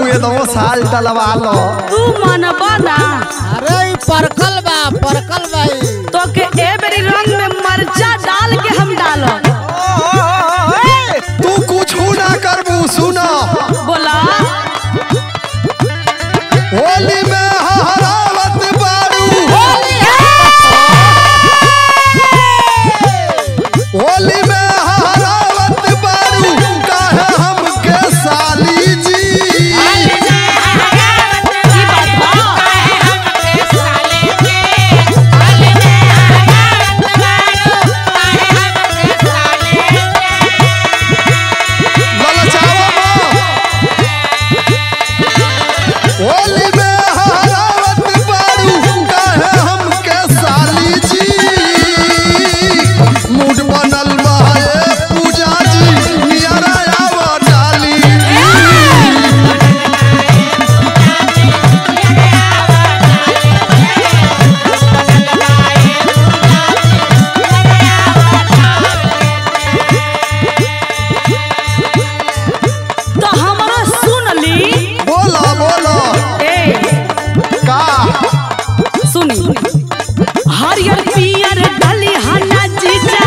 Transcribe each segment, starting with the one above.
दो साल डलवा लो तू मनबा ना अरे ई परकल बा परकल भाई तो के ए बेरी रंग में मरचा डाल के हम डालब तू कुछ ना करबू सुना बोला होली में हरावत बारू होली में हरावत बारू काहे हमके साली जी ई बात बा ललचावा माँ। होली में हरावत बारू काहे हमके साली जी मूड बनल बा ए पूजा जी नियरा आवा डाली तो हमरो सुन ली बोलो बोलो ए का सुनी हरियर पियर डली हना जीजा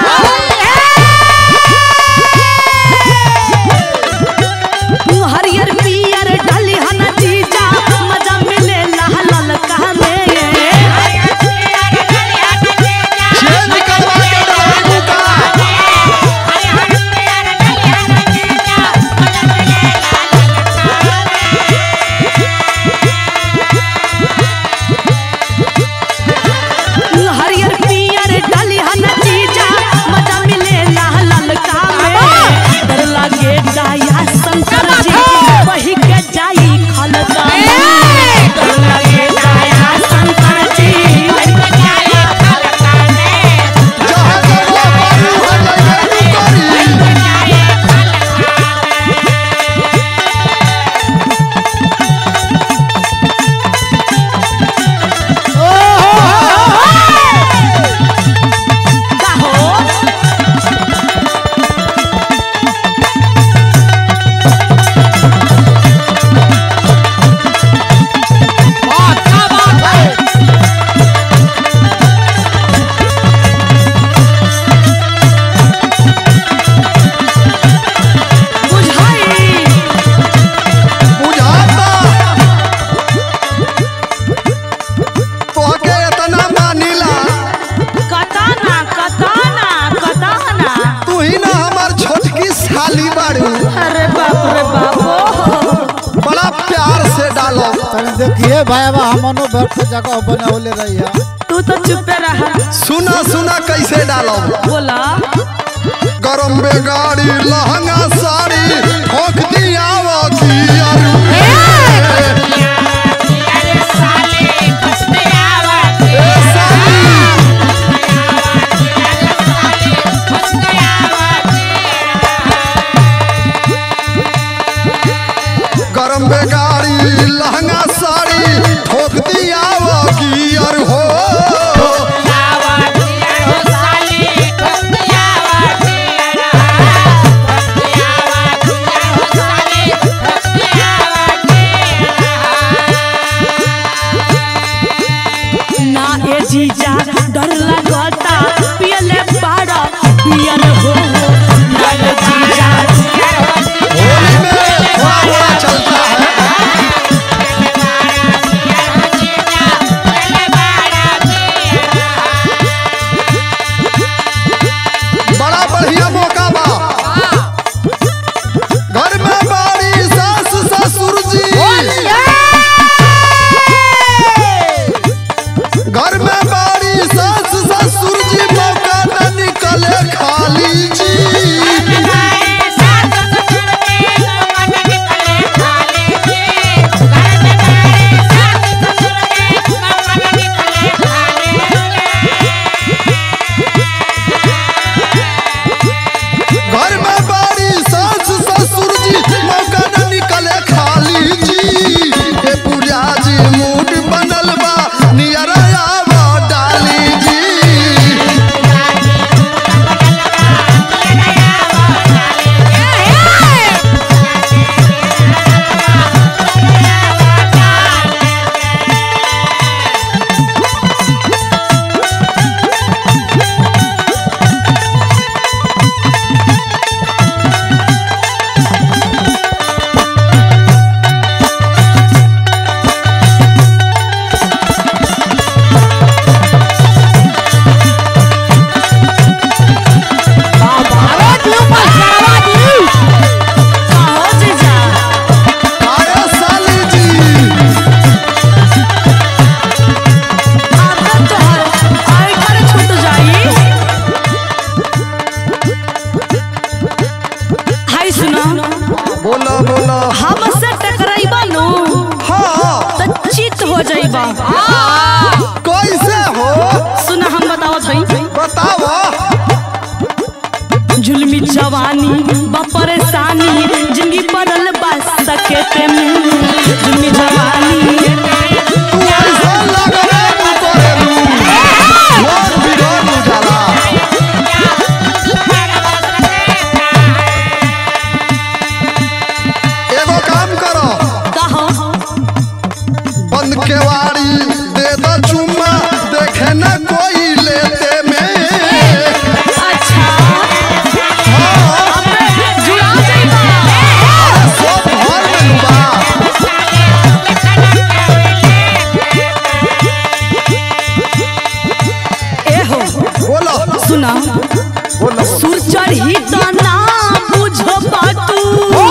हरियर पियर डली हना जीजा मजा मिले लाल ललका में चेंज करवा के डलवाबू का हरियर पियर डली हना जीजा मजा मिले लाल ललका में डर लागे जाया शंकर जी वही के जाई खलका में डर लागे जाया शंकर जी जहाँ जगह पारू हो जाइए तू करी का हो अच्छा बात है बुझाई बुझाता तोहके इतना मानिला कताना कताना कताना तू ही ना हमार छोटकी साली बारू अरे बाप रे बाप बड़ा प्यार से डालो तनी देखिए भाई बा हमनो बैठ के जगह बनावले रही है तू तो चुपे रहा सुना सुना कैसे डालो बोला गरम में गाड़ी लहंगा साड़ी ठोक दिया वो गियर ए साली गरम में गाड़ी लहंगा साड़ी ठोक दिया वो गियर हो ना ए जीजा डर लगता पियले बाड़ा पियल हो ना ए जीजा होली में थोड़ा थोड़ा चलता है बा परेशानी जिंदगी पड़ल बा सकेते में जिंदगी जवानी तू ऐसा लगले तू करेलू लोग बिगड़ जाला एगो काम करो कहो बंद केवाड़ी दे दो चुम्मा देखे न कोई लेते में अच्छा जुड़ा जाइबा सब घर में लुबा ए हो बोलो सुना बोलो सुर चढ़ी तो ना बुझो बाटू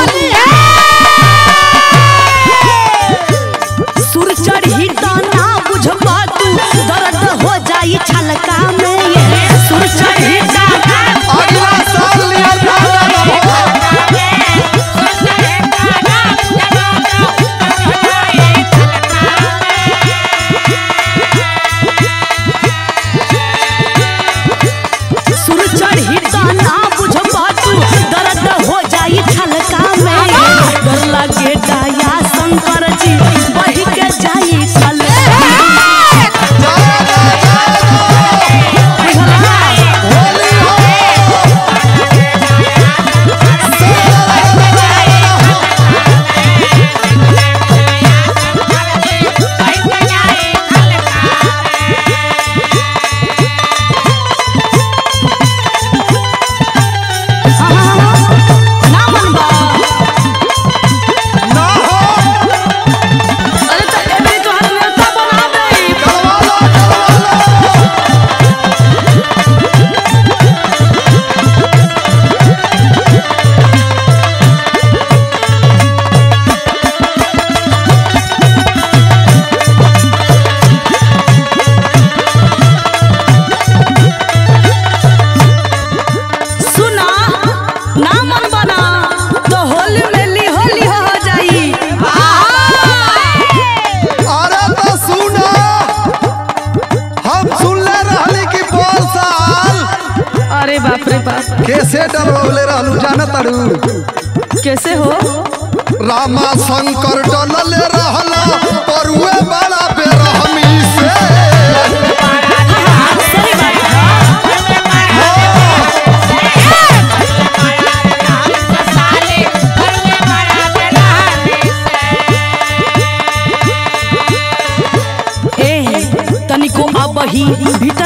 सुर चढ़ी तो ना बुझो बाटू दर्द हो जाई छलका में ये सुर चढ़ी तो ना अगला साल लिया जाना हो सुर चढ़ी तो ना बुझो बाटू दर्द हो जाई छलका में डर लगे दया शंकर जी बही के जाई छलका जाना बुझला होली हो ना मनबा ना हो अरे तो एबरी तो हाथ नेता बना दे करवालो करवालो सुना ना मन बना तो होली में ली होली हो जाई अरे तो सुनो हम सुनले रहली कि बोल साल अरे बाप रे बाप कैसे डलवले रहलू जाना तारू कैसे हो रामा शंकर डलले रहला परुए बड़ा बेरहमी से सही बात है ए तनिको अब ही